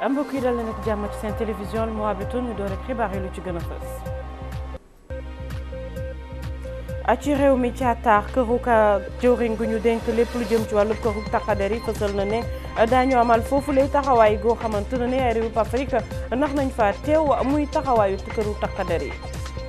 mbokk yi dal leen ak jàmm ci seen télévision Mourabitoun ñu door ak xibaar yi lu ci gën a fës. ci réew mi caataar këru ka jëwriñ gu ñu dénk lépp lu jëm ci wàllu këru taqader yi fësal na ne daañu amal foofu lay taxawaay goo xamante ne ne ay réewu Afrique ndax nañ fa teew muy taxawaayu këru taqader yi.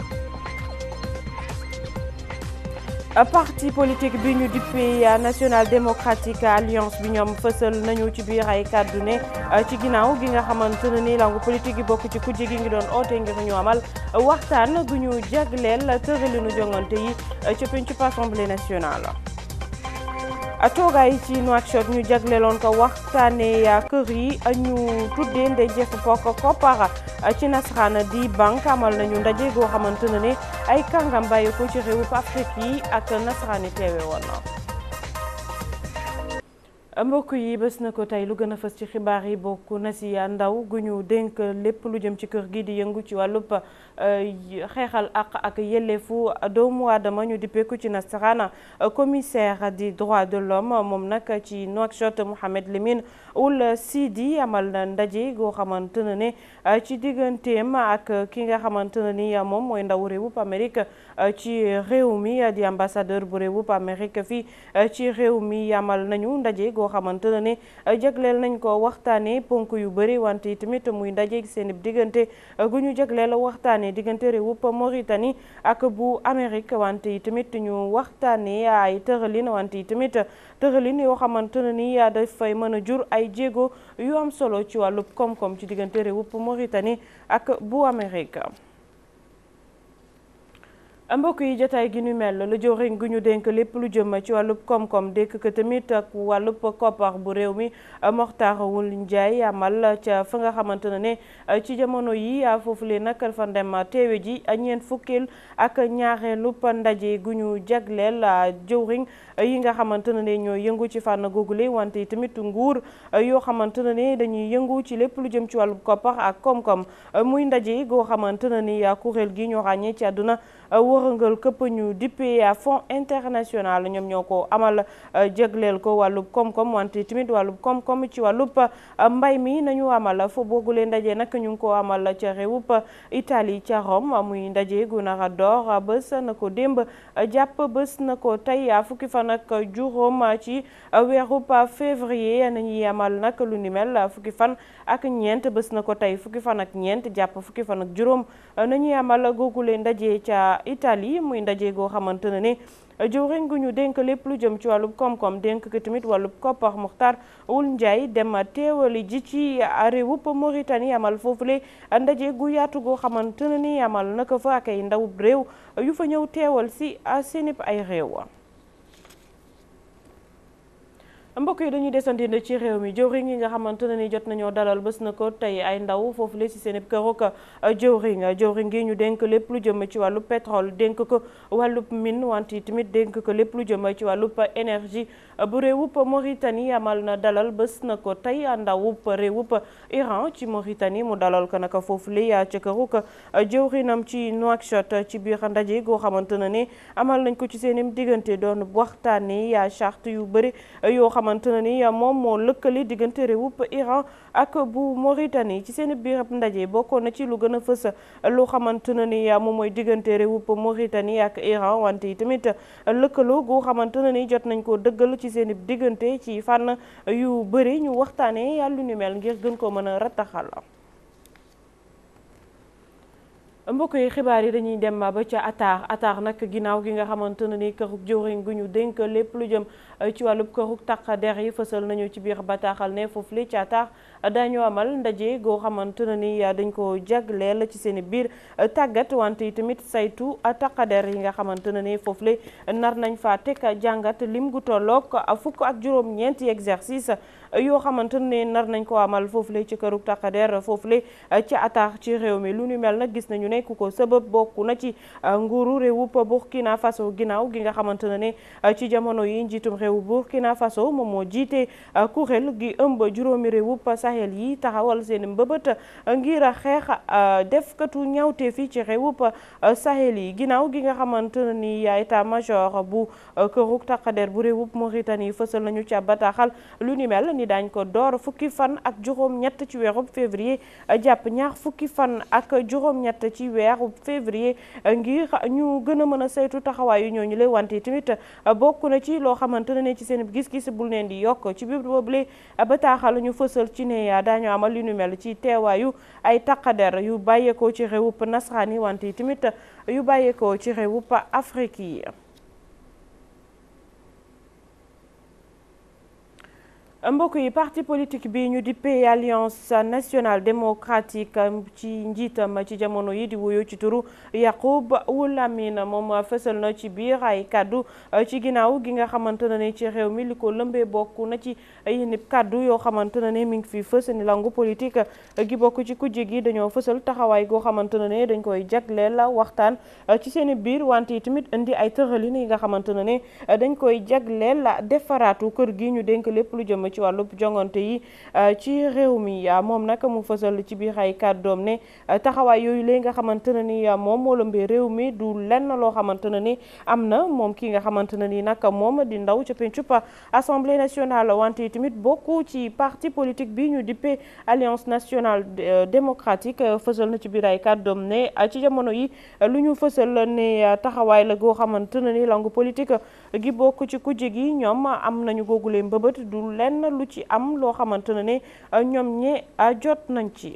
parti politique bi ñu dippee national démocratique alliance bi ñoom fësal nañu ci biir ay kàddu ne ci ginnaaw gi nga xamante ne ni langu politique yi bokk ci kujje gi ngi doon oote ngir ñu amal waxtaan gu ñu jagleel tëralinu jongante yi ci pencub assemblée nationale. toogaay ci Nouakchott ñu jagleeloon ko waxtaanee kër yi ñu tuddee ndejeef pok koppara ci nasaraan di banque amal nañu ndaje goo xamante ne ne ay kàngam bàyyi ko ci réewu Afrique yi ak nasaraan yi teewe woon mbokk yi bés na ko tey lu gën a fës ci xibaar yi bokk na si ndaw gu ñu dénk lépp lu jëm ci kër gi di yëngu ci wàllub xeexal ak ak yelleefu doomu aadama ñu dippeeku ci nasaraan commissaire di droit de l'homme moom nag ci Nouakchott Mohamed Lemine Ould Sidi amal na ndaje goo xamante ne ne ci digganteem ak ki nga xamante ne ni moom mooy ndaw réewub Amérique ci réew mi di ambassadeur bu réewub Amérique fii ci réew mi amal nañu ndaje goo xamante ne ne jagleel nañ ko waxtaanee ponk yu bëri wante tamit muy ndaje seen diggante gu ñu jagleel waxtaanee diggante réewub Mauritanie ak bu Amérique wante tamit ñu waxtaanee ay tëralin wante tamit tëralin yoo xamante ne ni dafay mën a jur ay jéego yu am solo ci wàllub koom-koom ci diggante réewub Mauritanie ak bu Amérique. mbokk yi jotaay gi ñu mel la jëwriñ gu ñu dénk lépp lu jëm ci wàllub koom-koom dékk ko tamit ak wàllub koppar bu réew mi Mokhtar Wul Ndiaye amal ca fa nga xamante ne ne ci jamono yi foofu lee nag fa dem teewe ji ñeent fukkeel ak ñaareelub ndaje gu ñu jagleel jëwriñ yi nga xamante ne ne ñooy yëngu ci fànn googule wante tamit nguur yoo xamante ne ne dañuy yëngu ci lépp lu jëm ci wàllub koppar ak koom-koom muy ndaje goo xamante ne ni kuréel gi ñoo ràññee ci àdduna wërëngal këpp ñu dippee fonds international ñoom ñoo ko amal jégleel ko wàllub koom-koom wante tamit wàllub koom-koom ci wàllub mbay mi nañu amal fo boogule ndaje nag ñu ngi ko amal ca réewub Italie ca Rome muy ndaje gu nar a door bés na ko démb jàpp bés na ko tey fukki fan ak juróom ci weerub février nañuy amal nag lu ni mel fukki fan ak ñeent bés na ko tey fukki fan ak ñeent jàpp fukki fan ak juróom nañuy amal googule ndaje ca Italie muy ndaje goo xamante ne ne jëwriñ gu ñu dénk lépp lu jëm ci wàllub koom-koom dénk ko tamit wàllub koppar Mokhtar Wul Ndiaye dem teewali ji ci réewub Mauritanie amal foofule ndaje gu yaatu goo xamante ne ni amal naka fa ak ay ndawub réew yu fa ñëw teewal si seenib ay réew mbokk yi dañuy desandi ci réew mi jëwriñ yi nga xamante ne ni jot nañoo dalal bés na ko tey ay ndaw foofu la si seen i këruk jëwriñ jëwriñ gi ñu dénk lépp lu jëm ci wàllu pétrole dénk ko wàllub mine wante tamit dénk ko lépp lu jëm ci wàllub énergie bu réewub Mauritanie amal na dalal bés na ko tey ndawub réewub Iran ci Mauritanie mu dalal ko naka foofu la ca këruk jëwriñam ci Nouakchott ci biir ndaje goo xamante ne ni amal nañ ko ci seen i diggante doon waxtaanee charte yu bëri yoo xamante ne ni moom moo lëkkali diggante réewub Iran ak bu Mauritanie ci seen biir ndaje bokkoon na ci lu gën a fës loo xamante ne ni moom mooy diggante réewub Mauritanie ak Iran wante yi tamit lëkkaloo goo xamante ne ni jot nañ koo dëggal ci seen diggante ci fànn yu bëri ñu waxtaanee yàlla ni mel ngir gën ko mën a rattaxal. mbokk yi xibaar yi dañuy dem ba ca Atar Atar nag ginnaaw gi nga xamante ne ni kërug jëwriñ gu ñu dénk lépp lu jëm ci wàllub kërug taq der yi fësal nañu ci biir bataaxal ne foofu li ci Atar dañoo amal ndaje goo xamante ne ni dañ ko jagleel ci seen biir tàggat wante yi tamit saytu taq der yi nga xamante ne ni foofu li nar nañ fa teg jàngat lim gu tolloog fukk ak juróom-ñeenti exercice yoo xamante ne nar nañ ko amal foofu le ci kërug taq der foofu le ci Atar ci réew mi lu ñu mel nag gis nañu ne ne ku ko sabab bokk na ci nguuru réewub Burkina Faso ginnaaw gi nga xamante ne ne ci jamono yi njiitum réewu Burkina Faso moom moo jiite kuréel gi ëmb juróomi réewub Sahel yi taxawal seen mbëbët ngir a xeex defkatu ñawte fi ci réewub Sahel yi ginnaaw gi nga xamante ne ni état major bu këruk taqader bu réewub Mauritanie fësal nañu ca bataaxal lu ni mel ni daañ ko door fukki fan ak juróom ñett ci weerub février jàpp ñaar fukki fan ak juróom ñett ci weerub février ngir ñu gën a mën a saytu taxawaayu ñooñu lay wante tamit bokk na ci loo xamante ne ci seen gis-gis bul neen di yokk ci biir boobule bataaxal ñu fësal ci ne daañu amal lu ni mel ci teewaayu ay taqader yu bàyyeekoo ci réewub nasaraan yi wante tamit yu bàyyeekoo ci réewub Afrique yi mbokk yi parti politique bi ñu dippee alliance nationale démocratique ci njiitam ci jamono yi di wuyu ci turu Yacoub Woulamine moom fësal na ci biir ay kaddu ci ginnaaw gi nga xamante ne ci réew mi li ko lëmbee bokk na ci yenn kaddu yoo xamante ne mi ngi fi fës ni langu politique gi bokk ci kujje gi dañoo fësal taxawaay goo xamante ne dañ koy jagleel waxtaan ci seen biir wante tamit indi ay tëralin yi nga xamante ne dañ koy jagleel defaraatu kër gi ñu dénk lépp lu jëm ci wàllub jongante yi ci réew mi moom nag mu fësal ci biir ay kàddoom ne taxawaay yooyu léegi nga xamante ne ni moom moo lëmbee réew mi du lenn loo xamante ne ni am na moom ki nga xamante ne ni nag moom di ndaw ca pencub assemblée nationale wante tamit bokku ci parti politique bi ñu dippee alliance nationale démocratique fësal na ci biir ay kàddoom ne ci jamono yi lu ñu fësal ne taxawaay la goo xamante ne ni langue politique gi bokk ci kujje gi ñoom am nañu googule mbëbët du lenn lu ci am loo xamante ne ne ñoom ñe jot nañ ci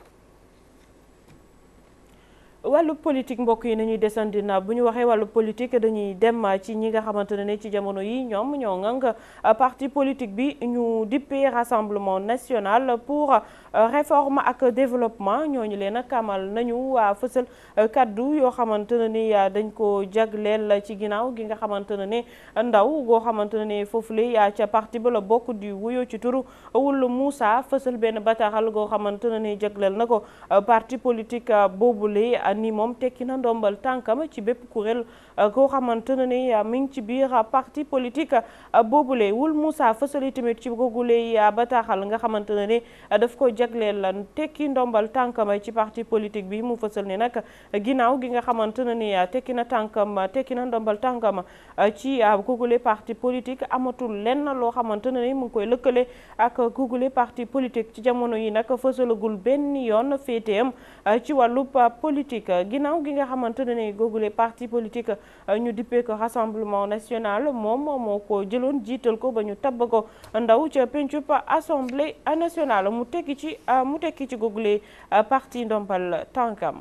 wàllu politique mbokk yi nañuy desandi na bu ñu waxee wàllu politique dañuy dem ci ñi nga xamante ne ci jamono yi ñoom ñoo ngang parti politique bi ñu dippee rassemblement national pour réforme ak développement ñooñu leen a kamal nañu waa fësal kaddu yoo xamante ne ni dañ ko jagleel ci ginnaaw gi nga xamante ne ne ndaw goo xamante ne ne foofu la ca parti ba la bokk di wuyoo ci turu Wulu Moussa fësal benn bataaxal goo xamante ne ni jagleel na ko parti politique boobule ni moom tekki na ndombal tànkam ci bépp kuréel koo xamante ne ni mi ngi ci biir parti politique boobule Wul Moussa fësali tamit ci googule bataaxal nga xamante ne ni daf ko jagleel la tekki ndombal tànkam ci parti politique bi mu fësal ne nag ginnaaw gi nga xamante ne ni tekki na tànkam tekki na ndombal tànkam ci googule parti politique amatul lenn loo xamante ne ni mu ngi koy lëkkale ak googule parti politique ci jamono yi nag fësalagul benn yoon féeteem ci wàllub politique ginnaaw gi nga xamante ne ni googule parti politique ñu dippee ko rassemblement national moom moo ko jëloon jiital ko ba ñu tabb ko ndaw ca pencub assemblée nationale mu tekki ci mu tekki ci googule parti ndombal tànkam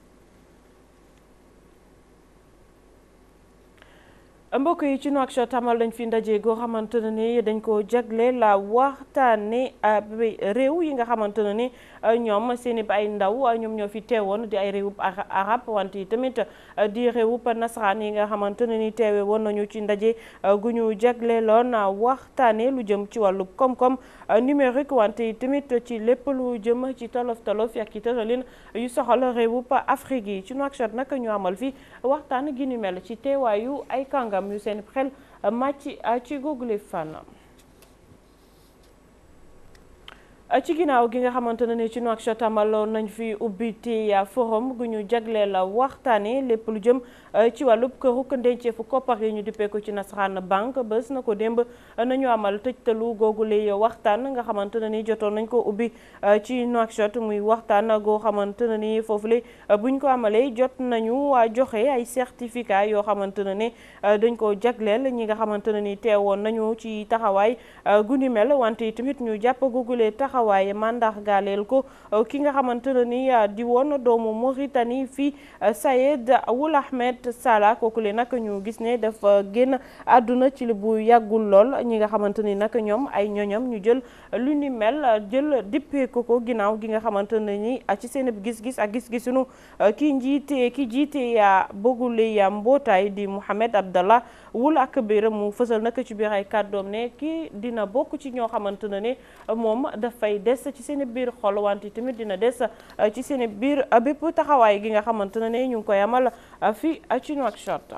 mbokk yi ci Nouakchott amal dañ fi ndaje goo xamante ne ni dañ ko jagle la waxtaane réew yi nga xamante ne ni ñoom seen i ay ndaw ñoom ñoo fi teewoon di ay réewub arab wante tamit di réewub nasaraan yi nga xamante ne ni teewe woon nañu ci ndaje gu ñu jagle loon waxtaane lu jëm ci wàllu koom-koom numérique wante tamit ci lépp lu jëm ci tolof tolof ak ci tëralin yu soxal réewub Afrique yi ci Nouakchott nag ñu amal fi waxtaan gi ñu mel ci teewaayu ay kàngam yu seen xel màcc ci googule fànn ci ginnaaw gi nga xamante ne ni ci Nouakchott amaloon nañ fi ubbiti forum gu ñu jagleel waxtaane lépp lu jëm ci wàllub këruk ndenceefu koppar yi ñu dippee ko ci nasaraan banque bés na ko démb nañu amal tëjtalu googule waxtaan nga xamante ne ni jotoon nañ ko ubbi ci Nouakchott muy waxtaan goo xamante ne ni foofu la buñ ko amalee jot nañu joxe ay certificat yoo xamante ne ni dañ ko jagleel ñi nga xamante ne ni teewoon nañu ci taxawaay gu ni mel wante tamit ñu jàpp googule taxawaay waaye mandax gaaleel ko ki nga xamante ne ni di woon doomu Mauritanie fii Sayed Ould Ahmed Salah kooku le nag ñu gis ne dafa génn àdduna ci li bu yàggul lool ñi nga xamante ni nag ñoom ay ñoñam ñu jël lu ni mel jël dippee ko ko ginnaaw gi nga xamante ne ni ci seen gis-gis ak gis-gisunu ki njiite ki jiite ya bëggule ya mbootaay di Mohamed Abdallah Ould Akbir mu fësal nag ci biir ay kàddoom ne kii dina bokk ci ñoo xamante ne ne moom dafay dafay des ci seen biir xol wante tamit dina des ci seen biir bépp taxawaay gi nga xamante ne ñu ngi koy amal fii ci Nouakchott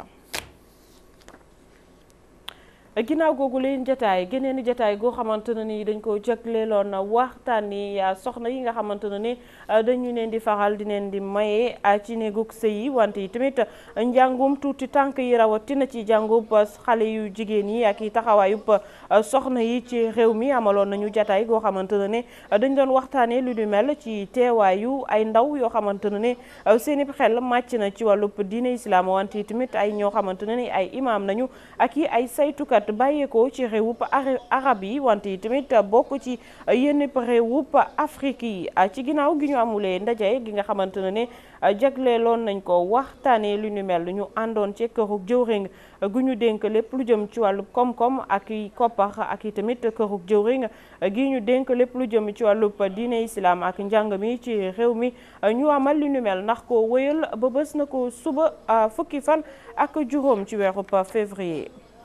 ginnaaw googu leen jataay geneen i jataay goo xamante ne ni dañ ko jagleeloon waxtaani soxna yi nga xamante ne ni dañu leen di faral di leen di maye ci néegug sëy yi wante yi tamit njàngum tuuti tànk yi rawatina ci jàngub xale yu jigéen yi ak i taxawaayub soxna yi ci réew mi amaloon nañu jataay goo xamante ne ne dañ doon waxtaanee lu du mel ci teewaayu ay ndaw yoo xamante ne ne seeni xel màcc na ci wàllub diine islam wante yi tamit ay ñoo xamante ne ni ay imaam nañu ak i ay saytukat bàyyeekoo ci réewup arab yi wante yi tamit bokk ci yenn réewup Afrique yi ci ginnaaw gi ñu amulee ndaje gi nga xamante ne ne jagleeloon nañ ko waxtaanee lu ñu mel ñu àndoon ci kërug jëwriñ gu ñu dénk lépp lu jëm ci wàllu koom-koom ak i koppar ak i tamit kërug jëwriñ gi ñu dénk lépp lu jëm ci wàllub diine islam ak njàng mi ci réew mi ñu amal lu ñu mel ndax ko wëyal ba bés na ko suba fukki fan ak juróom ci weerub février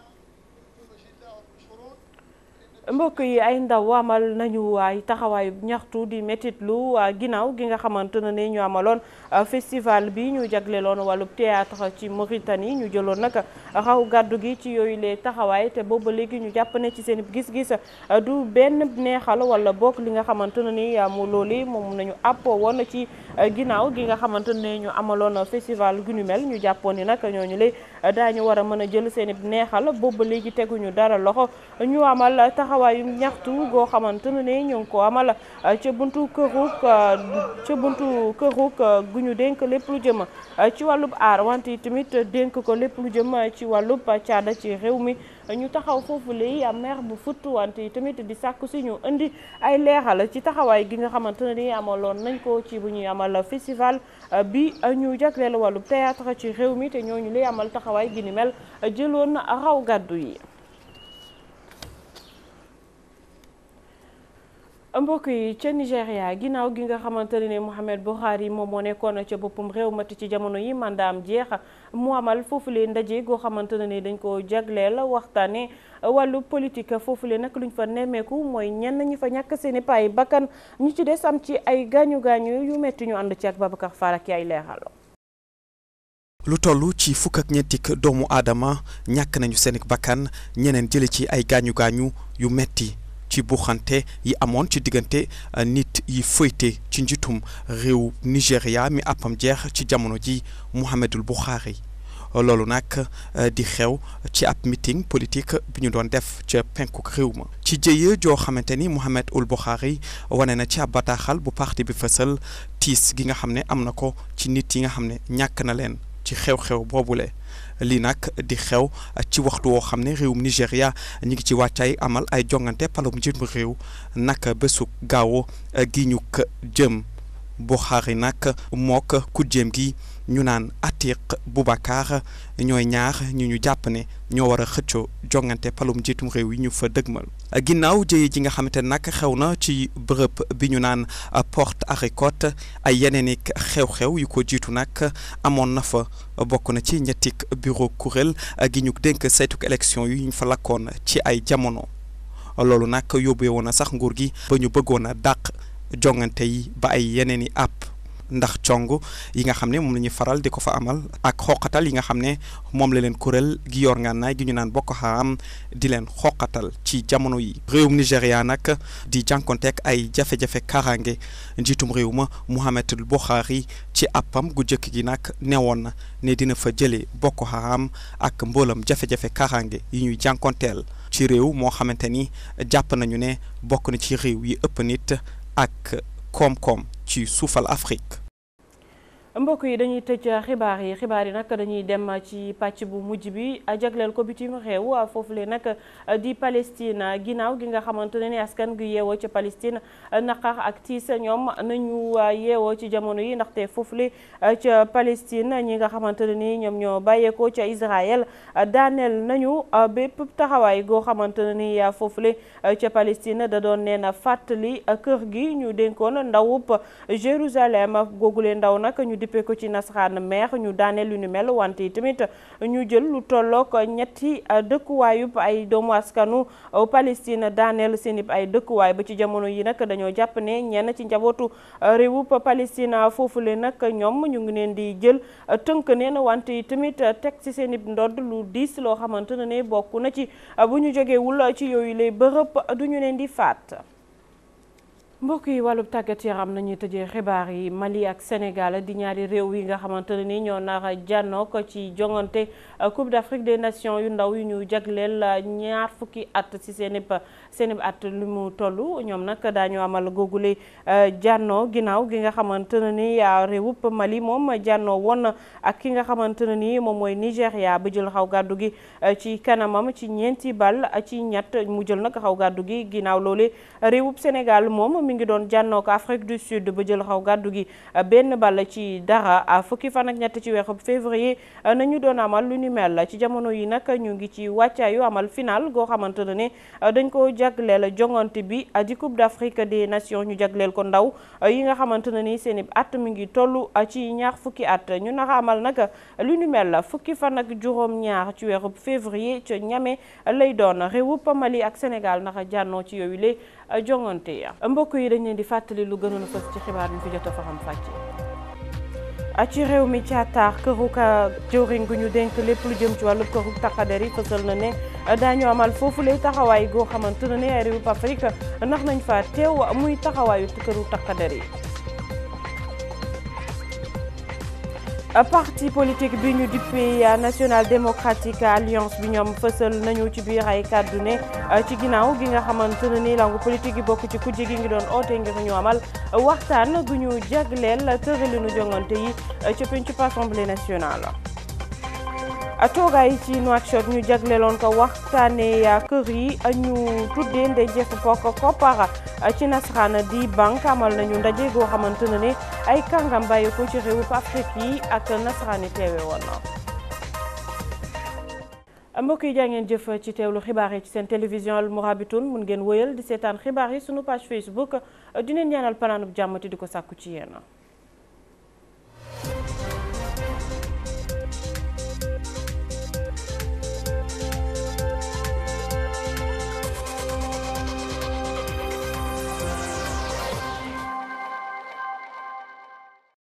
mbokk yi ay ndaw amal nañu ay taxawaayu ñaxtu di métitlu ginnaaw gi nga xamante ne ñu amaloon festival bi ñu jagleeloon wàllub théâtre ci Mauritanie ñu jëloon nag raw gàddu gi ci yooyu lee taxawaay te booba léegi ñu jàpp ne ci seen gis-gis du benn neexal wala bokk li nga xamante ne ni mu looli moom nañu àpp woon ci ginnaaw gi nga xamante ne ñu amaloon festival gu ñu mel ñu jàppoon ni nag ñooñu lay daañu war a mën a jël seen neexal booba léegi teguñu dara loxo ñu amal taxawaayu ñaxtu goo xamante ne ñu ngi ko amal ca buntu këruk ca buntu këruk gu ñu dénk lépp lu jëm ci wàllub aar wante tamit dénk ko lépp lu jëm ci wàllub caada ci réew mi ñu taxaw foofu lay maire bu futt wante tamit di sàkku si ñu indi ay leexal ci taxawaay gi nga xamante ne ni amaloon nañ ko ci bu ñuy amal festival bi ñu jagleel wàllub théâtre ci réew mi te ñooñu lay amal taxawaay gi ni mel jëloon raw gàddu yi mbokk yi ca Nigéria ginnaaw gi nga xamante ne Mohamed Buhari moom moo nekkoon ca boppam réew mati ci jamono yi mandaam jeex mu amal foofu lee ndaje goo xamante ne dañ ko jagleel waxtaane wàllu politique foofu lee nag luñ fa nemmeeku mooy ñenn ñi fa ñàkk seeni paay bakkan ñu ci des am ci ay gaañu gaañu yu metti ñu ànd ci ak Babacar Fall ak ay leeral lu toll ci fukk ak ñeentik doomu aadama ñàkk nañu seen bakkan ñeneen jële ci ay gaañu gaañu yu metti ci buuxante yi amoon ci diggante nit yi fëyte ci njiitum réew Nigéria mi àppam jeex ci jamono ji Mouhamadul Buhari loolu nag di xew ci ab meeting politique bi ñu doon def ca penkuk réew ma ci jëye joo xamante ni Mouhamadul Buhari wane na ci ab bataaxal bu parti bi fësal tiis gi nga xam ne am na ko ci nit yi nga xam ne ñàkk na leen ci xew-xew boobule lii nag di xew ci waxtu woo xam ne réewum Nigéria ñu ngi ci wàccaay amal ay jongante palum njiitum réew naka bésu gaawo gi ñu ko jëm Buhari nag mook kujjeem gi ñu naan Atiq Boubacar ñooy ñaar ñu ñu jàpp ne ñoo war a xëccoo jongante palum njiitum réew yi ñu fa dëgmal ginnaaw jëye ji nga xamante ne nag xew na ci bërëb bi ñu naan Porte Harcourt ay yeneen i xew-xew yu ko jiitu nag amoon na fa bokk na ci ñettik bureau kuréel gi ñu dénk saytuk élection yi ñu fa lakkoon ci ay jamono loolu nag yóbbee woon na sax nguur gi ba ñu bëggoon a dàq jongante yi ba ay yeneen i àpp ndax cong yi nga xam ne moom la ñuy faral di ko fa amal ak xoqatal yi nga xam ne moom la leen kuréel gi yor ngànnaay gi ñu naan Boko Haram di leen xoqatal ci jamono yi réewum Nigéria nag di jànkonteek ay jafe-jafe kaaraange njiitum réew ma Mouhamadul Buhari ci appam gu jëkk gi nag newoon na ne dina fa jëlee Boko Haram ak mboolam jafe-jafe kaaraange yi ñuy jànkonteel ci réew moo xamante ni jàpp nañu ne bokk na ci réew yi ëpp nit ak koom-koom ci suufal Afrique mbokk yi dañuy tëj xibaar yi xibaar yi nag dañuy dem ci pàcc bu mujj bi jagleel ko bitim réew foofu le nag di Palestine ginnaaw gi nga xamante ne ni askan gi yeewoo ca Palestine naqar ak tiis ñoom nañu yeewoo ci jamono yi ndaxte foofu le ca Palestine ñi nga xamante ne ni ñoom ñoo bàyyeekoo ca Israël daaneel nañu bépp taxawaay goo xamante ne ni foofu le ca Palestine da doon nee na fàttali kër gi ñu dénkoon ndawub Jérusalem googule ndaw nag ñu dippee ko ci nasaraan maire ñu daaneel lu ni mel wante tamit ñu jël lu tollook ñetti dëkkuwaayub ay doomu askanu Palestine daaneel seen ay dëkkuwaay ba ci jamono yi nag dañoo jàpp ne ñenn ci njabootu réewub Palestine foofule nag ñoom ñu ngi leen di jël tënk neen wante tamit teg ci seen i ndodd lu diis loo xamante ne bokk na ci bu ñu jógewul ci yooyu lay bërëb du ñu leen di faat mbokk yi wàllub tàggat yaram nañuy tëjee xibaar yi Mali ak Sénégal di ñaari réew yi nga xamante ne ni ñoo nar a jànnoo ko ci jongante Coupe d'Afrique des Nations yu ndaw yu ñu jagleel ñaar fukki at ci seen ib seen ib at lu mu toll ñoom nag daañu amal googule jànnoo ginnaaw gi nga xamante ne ni réewub Mali moom jànnoo woon ak ki nga xamante ne ni moom mooy Nigéria ba jël xaw gàddu gi ci kanamam ci ñeenti bal ci ñett mu jël nag xaw gàddu gi ginnaaw loole réewub Sénégal moom mi ngi doon jànnoo ko Afrique du Sud ba jël xaw gàddu gi benn ball ci dara fukki fan ak ñett ci weeru février nañu doon amal lu ni mel ci jamono yi nag ñu ngi ci wàccaayu amal final goo xamante ne ne dañ ko jagleel jongante bi di Coupe d'Afrique des Nations ñu jagleel ko ndaw yi nga xamante ne ni seen i at mi ngi toll ci ñaar fukki at ñu naka amal nag lu ni mel fukki fan ak juróom-ñaar ci weeru février ca Niamey lay doon réewub Mali ak Sénégal naka jànnoo ci yooyu le jongante ya mbokk yi dañ leen di fàttali lu gënoon a fës ci xibaar yi fi jot a faram fàcce ci réew mi caataar këru ka jëwriñ gu ñu dénk lépp lu jëm ci wàllu këru taqader yi fësal na ne daañu amal foofu lay taxawaay goo xamante ne ne ay réewu Afrique ndax nañ fa teew muy taxawaayu këru taqader yi parti politique bi ñu dippee National Democratic Alliance bi ñoom fësal nañu ci biir ay kàddu ne ci ginnaaw gi nga xamante ne ni langu politique yi bokk ci kujje gi ngi doon oote ngir ñu amal waxtaan gu ñu jagleel tëralinu jongante yi ca pencub Assemblée nationale. toogaay ci Nouakchott ñu jagleeloon ko waxtaanee kër yi ñu tuddee ndejeefu pokk koppara ci nasaraan di banque amal nañu ndaje goo xamante ne ne ay kàngam bàyyi ko ci réewu Afrique yi ak nasaraan yi teewe woon na mbokk yi jaa ngeen jëf ci teewlu xibaar yi ci seen télévision Al Mourabitoun mun ngeen wëyal di seetaan xibaar yi sunu page Facebook dineen ñaanal panaanub jàmm te di ko sàkku ci yéen